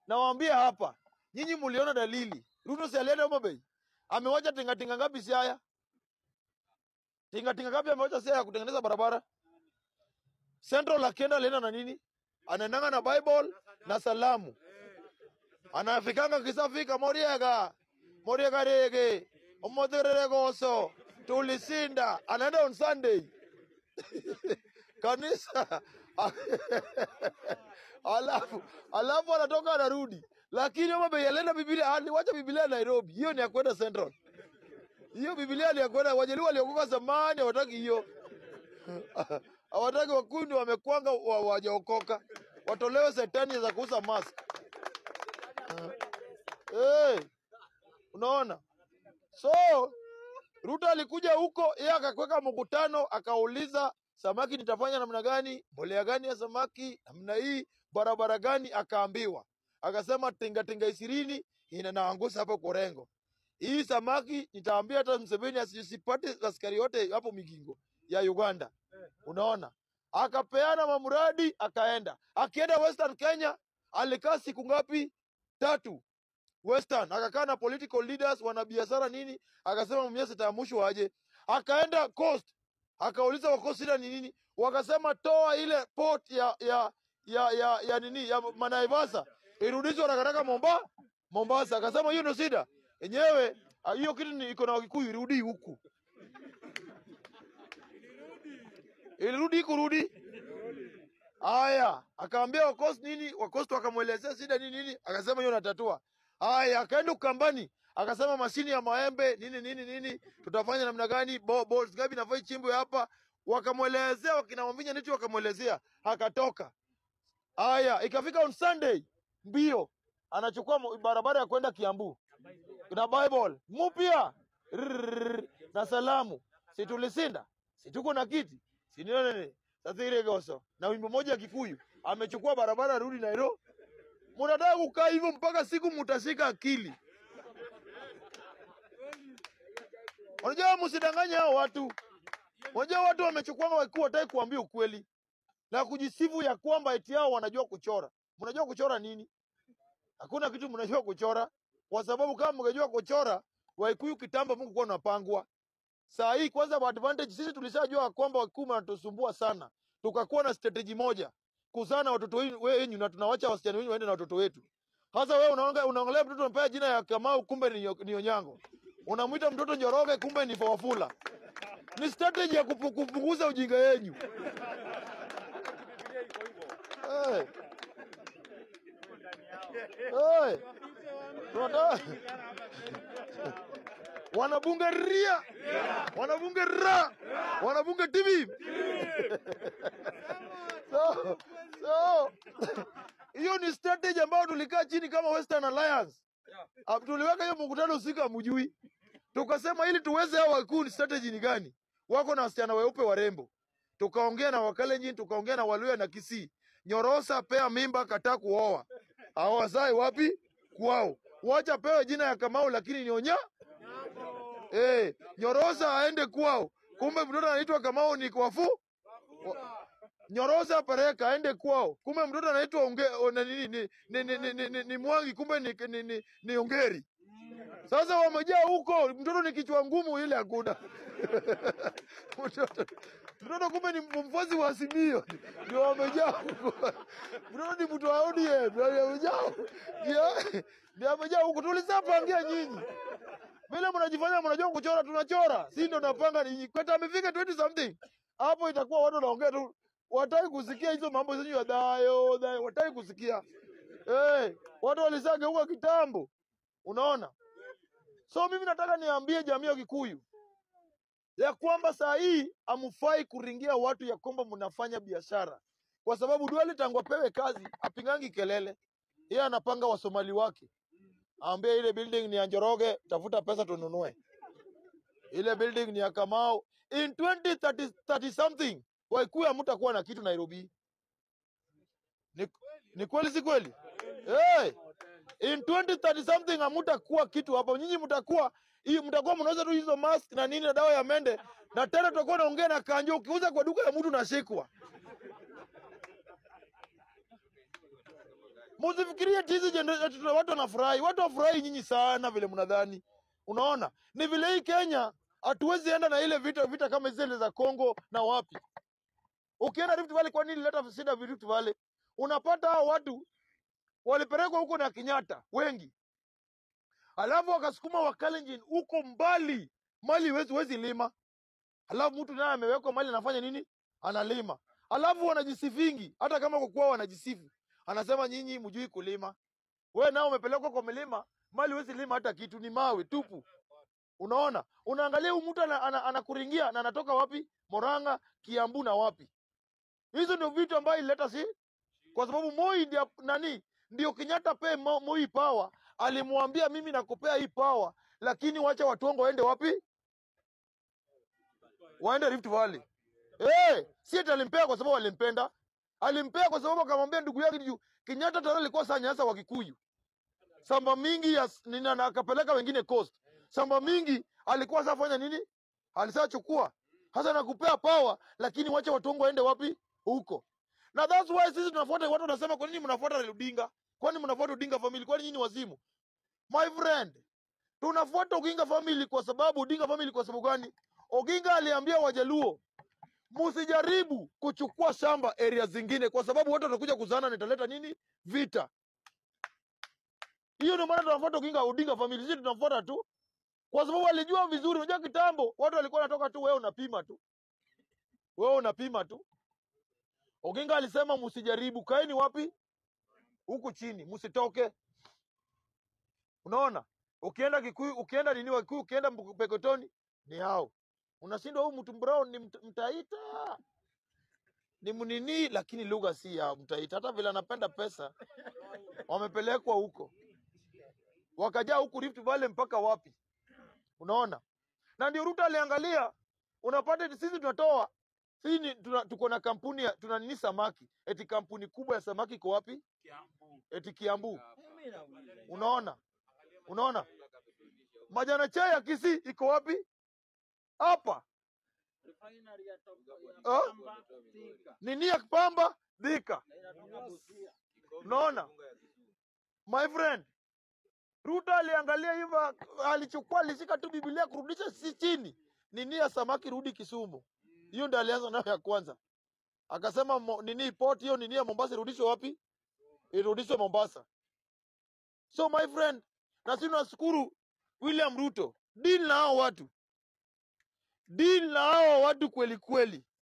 nawaambia hapa, nyinyi mliona dalili. Ruto si alienda Homa Bay, amewacha tingatinga ngapi Siaya? Tingatinga ngapi amewacha Siaya kutengeneza barabara? Central akienda alienda na nini? Anaendanga na Bible na salamu, anafikanga kisafika Moriega, Moriega rege omotherere goso tulisinda, anaenda on Sunday kanisa alafu alafu anatoka anarudi, lakini Homa Bay alienda Biblia, aliwacha Biblia Nairobi. Hiyo ni ya kwenda Central, hiyo Biblia ni ya kwenda. Wajaluo waliokoka zamani hawataki hiyo, hawataki. Wakundi wamekwanga wa- wajaokoka, watolewe setani za kuuza mask. Hey, unaona so Ruto alikuja huko, yeye akakweka mkutano, akauliza samaki nitafanya namna gani, mbolea gani ya samaki, namna hii, barabara gani, akaambiwa, akasema tingatinga ishirini inanaangusha hapo Korengo. Hii samaki nitaambia hata Mseveni asipate askari yote hapo Migingo ya Uganda. Unaona, akapeana mamuradi, akaenda. Akienda Western Kenya alikaa siku ngapi? Tatu. Western akakaa na political leaders, wanabiashara nini, akasema mimi sitaamshwa aje. Akaenda Coast akauliza wa Coast shida ni nini, wakasema toa ile port ya ya ya ya, ya nini ya Manaivasa irudishwe haraka haraka Momba Mombasa. Akasema hiyo ndio shida yenyewe, ah, hiyo kitu ni iko na Wakikuyu, irudi huku, ilirudi kurudi Aya, akaambia Wakost nini, Wakost wakamwelezea shida nini nini, akasema hiyo natatua. Aya, akaenda Ukambani, akasema mashini ya maembe nini nini nini, tutafanya namna gani, bo, balls ngapi nafai chimbwe hapa, wakamwelezea wakina Wamvinya Ndeti wakamwelezea, akatoka. Aya, ikafika on Sunday mbio, anachukua mo- barabara ya kwenda Kiambu na Bible mupya Rrrr, na salamu, si tulisinda, si tuko na kiti, si nini nini, sasa ile goso na wimbo moja ya Kikuyu, amechukua barabara rudi Nairobi. Mnataka kukaa hivyo mpaka siku mutashika akili. Unajua, msidanganye hao watu. Unajua watu wamechukua wakuu, wataki kuambia ukweli na kujisifu ya kwamba eti hao wanajua kuchora. Mnajua kuchora nini? Hakuna kitu mnajua kuchora, kwa sababu kama mngejua kuchora, Waikuyu kitambo Mungu kuwa unapangwa. Saa hii kwanza, kwa advantage sisi tulishajua kwamba Wakikuyu wanatusumbua sana, tukakuwa na strategy moja kuzaa na watoto wenu- wenyu na tunawacha wasichana wenyu waende na watoto wetu. Sasa wewe unaonga unaangalia mtoto unampea jina ya Kamau, kumbe ni, ni Onyango. Unamwita mtoto Njoroge, kumbe ni Fawafula. Ni strategy ya kupu- kupunguza ujinga yenyu. Hey. Hey. Tunataka wanabunge ria, wanabunge ra, wanabunge TV. So, so hiyo ni strategy ambayo tulikaa chini kama Western Alliance. Ah, Tuliweka hiyo mkutano usiku hamjui. Tukasema ili tuweze hao wakuu ni strategy ni gani? Wako na wasichana weupe warembo. Tukaongea na Wakalenjin, tukaongea na Waluya na Kisii. Nyorosa pea mimba kataa kuoa. Hawazai wapi? Kwao. Wacha pewe jina ya Kamau lakini ni Onya. Eh, Nyorosa aende kwao. Kumbe mtoto anaitwa Kamau ni kwafu. Nyorosa Pereka aende kwao. Kumbe mtoto anaitwa unge o, na nini ni ni, ni, ni, ni, ni, ni Mwangi kumbe ni, ni, ni, ni Ongeri. Sasa wamejaa huko, mtoto ni kichwa ngumu ile hakuna. mtoto mtoto kumbe ni mfuasi wa Azimio, ndio wamejaa huko. Mtoto ni mtu wa ODM, ndio wamejaa ndio ndio wamejaa huko. Tulisapangia nyinyi vile mnajifanya mnajua kuchora, tunachora si ndio? Napanga ni kweta amefika 20 something hapo, itakuwa watu wanaongea tu, wataki kusikia hizo mambo zenyu ya dayo dayo, wataki kusikia eh, watu walisageuka kitambo, unaona. So mimi nataka niambie jamii ya Kikuyu ya kwamba saa hii hamfai kuringia watu ya kwamba mnafanya biashara, kwa sababu Duale tangu apewe kazi apingangi kelele, yeye anapanga wasomali wake, aambie ile building ni ya Njoroge, tafuta pesa tununue. Ile building ni ya Kamau. In 2030 30 something Waikuyu hamtakuwa na kitu Nairobi. Ni, ni kweli si kweli? Hey, in 2030 something hamtakuwa kitu hapa. Nyinyi mtakuwa hii mtakuwa mnauza tu hizo mask na nini na dawa ya mende na tena tutakuwa naongea na kanjo, ukiuza kwa duka ya mtu unashikwa. Msifikirie ati hizi generation watu wanafurahi. Watu wafurahi nyinyi sana vile mnadhani. Unaona? Ni vile hii Kenya hatuwezi enda na ile vita vita kama zile za Kongo na wapi. Ukienda Rift Valley, kwa nini leta shida Rift Valley? Unapata hao watu walipelekwa huko na Kenyatta wengi, alafu wakasukuma Wakalenjin huko mbali, mali huwezi huwezi lima, alafu mtu naye amewekwa mali anafanya nini? Analima, alafu wanajisifingi, hata kama kwa kuwa wanajisifu, anasema nyinyi mjui kulima. Wewe nao umepelekwa kwa milima, mali huwezi lima hata kitu, ni mawe tupu. Unaona, unaangalia huyu mtu ana- ana- anakuringia na anatoka wapi? Moranga, Kiambu na wapi? Hizo ndio vitu ambayo ilileta si kwa sababu Moi ndio nani, ndio Kenyatta pe Mo- Moi power, alimwambia mimi nakupea hii power, lakini wacha watu wangu waende wapi? Waende Rift Valley. Eh, si eti alimpea kwa sababu alimpenda, alimpea kwa sababu akamwambia ndugu yake juu Kenyatta tayari alikuwa saa nyasa wa Kikuyu, samba mingi ya nini, na akapeleka wengine coast. Samba mingi alikuwa safanya nini, alisachukua hasa nakupea power, lakini wacha watu wangu waende wapi? Huko na that's why sisi tunafuata watu wanasema kwa nini mnafuata Raila Odinga? Kwani mnafuata Odinga family? Kwani nyinyi wazimu? My friend, tunafuata Oginga family kwa sababu Odinga family kwa sababu gani? Oginga aliambia Wajaluo msijaribu kuchukua shamba area zingine kwa sababu watu watakuja kuzana na italeta nini? Vita. Hiyo ndio maana tunafuata Oginga Odinga family. Sisi tunafuata tu kwa sababu walijua vizuri. Unajua kitambo watu walikuwa wanatoka tu, wewe unapima tu, wewe unapima tu. Oginga alisema msijaribu, kaeni wapi? Huku chini, msitoke. Unaona, ukienda Kikuyu, ukienda nini wa Kikuyu, ukienda Mbu- Pekotoni ni hao, unashindwa huyu mtu Brown ni mt- mtaita ni mnini, lakini lugha si ya mtaita. Hata vile anapenda pesa, wamepelekwa huko, wakajaa huku Rift Valley mpaka wapi? Unaona, na ndio Ruto aliangalia, unapata eti sisi tunatoa sisi ni- tuna, tuko na kampuni ya, tuna nini samaki, eti kampuni kubwa ya samaki iko wapi? Eti Kiambu. Unaona, unaona majana chai ya Kisii iko wapi? Hapa Ah, nini ya Pamba Thika. Unaona my friend, Ruto aliangalia hivyo, alichukua alishika tu Biblia kurudisha si chini, nini ya samaki rudi Kisumu. Hiyo ndio alianza nayo ya kwanza, akasema mo, nini port hiyo nini ya Mombasa irudishwe wapi? Irudishwe Mombasa. So my friend, na sisi tunashukuru William Ruto, deal na hao watu, deal na hao watu kweli kweli.